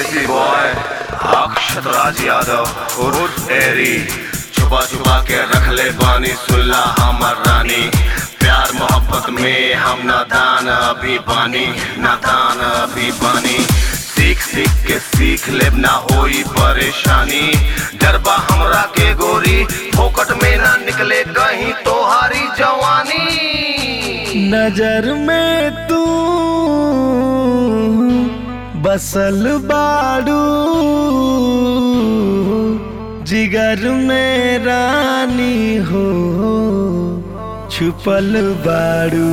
देसी बॉय अक्षत राज यादव उर्फ एरी छुपा छुपा के रख ले बानी सुल्ला हमर रानी प्यार मोहब्बत में हम नादान अभी बानी नादान अभी बानी सीख सीख के सीख ले ना होई परेशानी डरबा हमरा के गोरी फोकट में ना निकले कहीं तोहारी जवानी नजर में तू बसल बाड़ू जिगर में रानी हो छुपल बाड़ू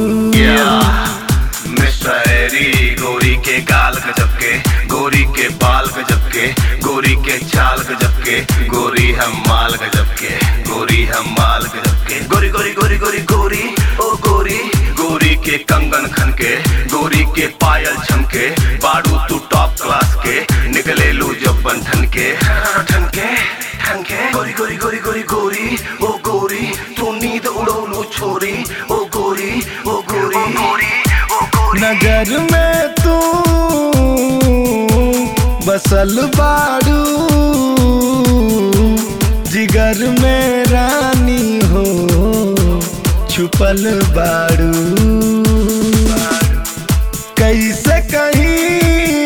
मिस्टर एरी गोरी के गाल गजब के गोरी के बाल गजब के गोरी के चाल गजब के गोरी हम माल गजब के गोरी हम माल गजब के गोरी गोरी गोरी गोरी गोरी ओ गोरी गोरी के कंगन खन के गोरी के पायल छमके बाड़ू तू टॉप क्लास के निकले लू जब बंधन के ठन के ठन के गोरी गोरी गोरी गोरी गोरी ओ गोरी तू नींद उड़ोलू छोरी ओ गोरी ओ गोरी गोरी ओ गोरी नजर में तू बसल बाड़ू जिगर में रानी हो छुपल बाड़ू कैसे कहीं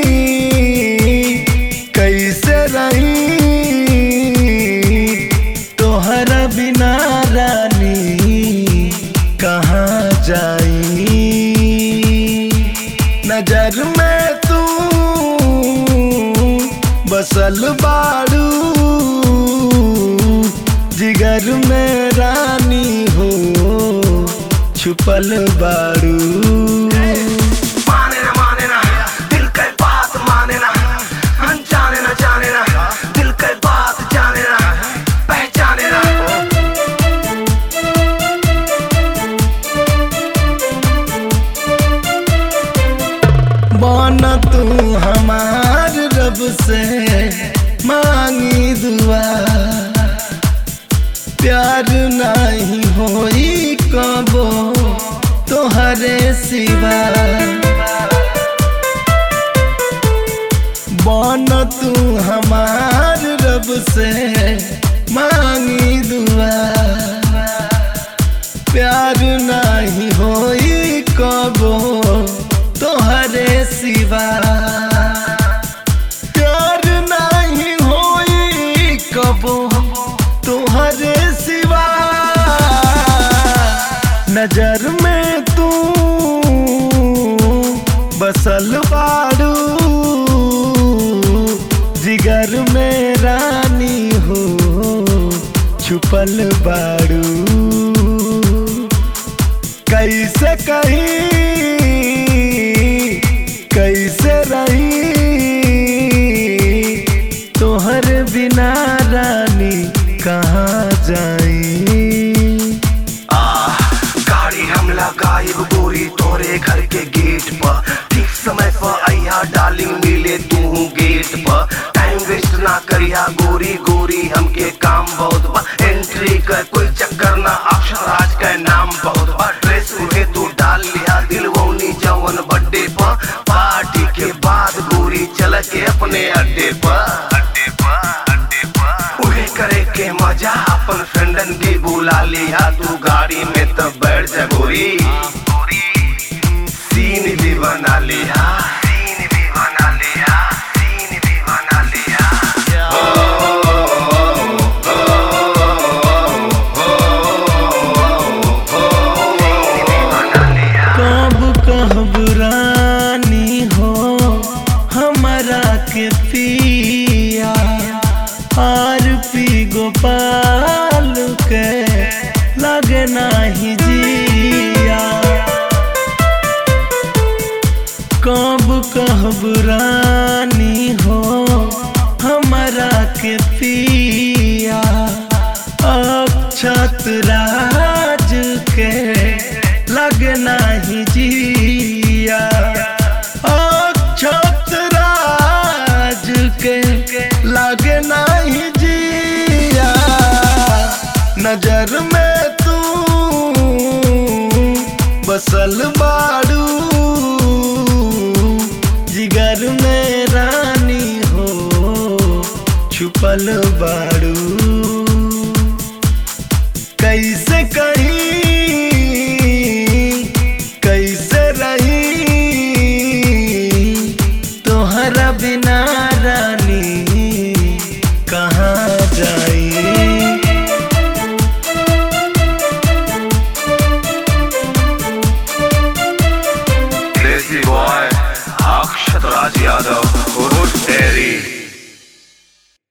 कैसे रही तोहरा बिना रानी कहाँ जाई नजर में तू बसल बाड़ू जिगर में रानी हो छुपल बाड़ू माने ना माने ना दिल के बात माने ना अनजाने ना जाने ना दिल के बात जाने ना पहचाने ना बन तू हमार रब से मांगी दुआ प्यार नहीं होई कबो तोहरे सिवा बन तू हमार रब से मांगी दुआ प्यार नहीं होई कबो तोहरे सिवा प्यार नहीं होई कबो तोहरे सिवा नजर में तू बसल बाड़ू जिगर में रानी हो छुपल बाड़ू कैसे कहीं कैसे रही तोहर बिना रानी कहाँ जाई आह, गाड़ी हम लगाइब गोरी तोरे घर के गेट पर ठीक समय पर अइहा डार्लिंग मिले तू गेट पर टाइम वेस्ट ना करिया गोरी गोरी हमके काम बहुत बा एंट्री कर कोई चक्कर ना अक्षर राज का नाम बहुत बा ड्रेस उहे तू डाल लिया दिल वोनी जवन बर्थडे पर पार्टी के बाद गोरी चल के अपने अड्डे पर अड्डे पर अड्डे पर उहे करे के मजा अपन फ्रेंडन के बुला लिया तू गाड़ी में तो बैठ जा गोरी सीन भी बना लिया सीन भी बना लिया सीन भी बना लिया कब कहब रानी हो हमारा के पिया आर पी गोपाल के लगे नाही जिया कब कहब रानी हो हमारा के पिया अक्षत राज के लगना ही जिया अक्षत राज के लगना ही जिया नजर में तू बसल बाड़ू जिगर में रानी छिपल बाड़ू कैसे कहीं कैसे रही तोहरा बिना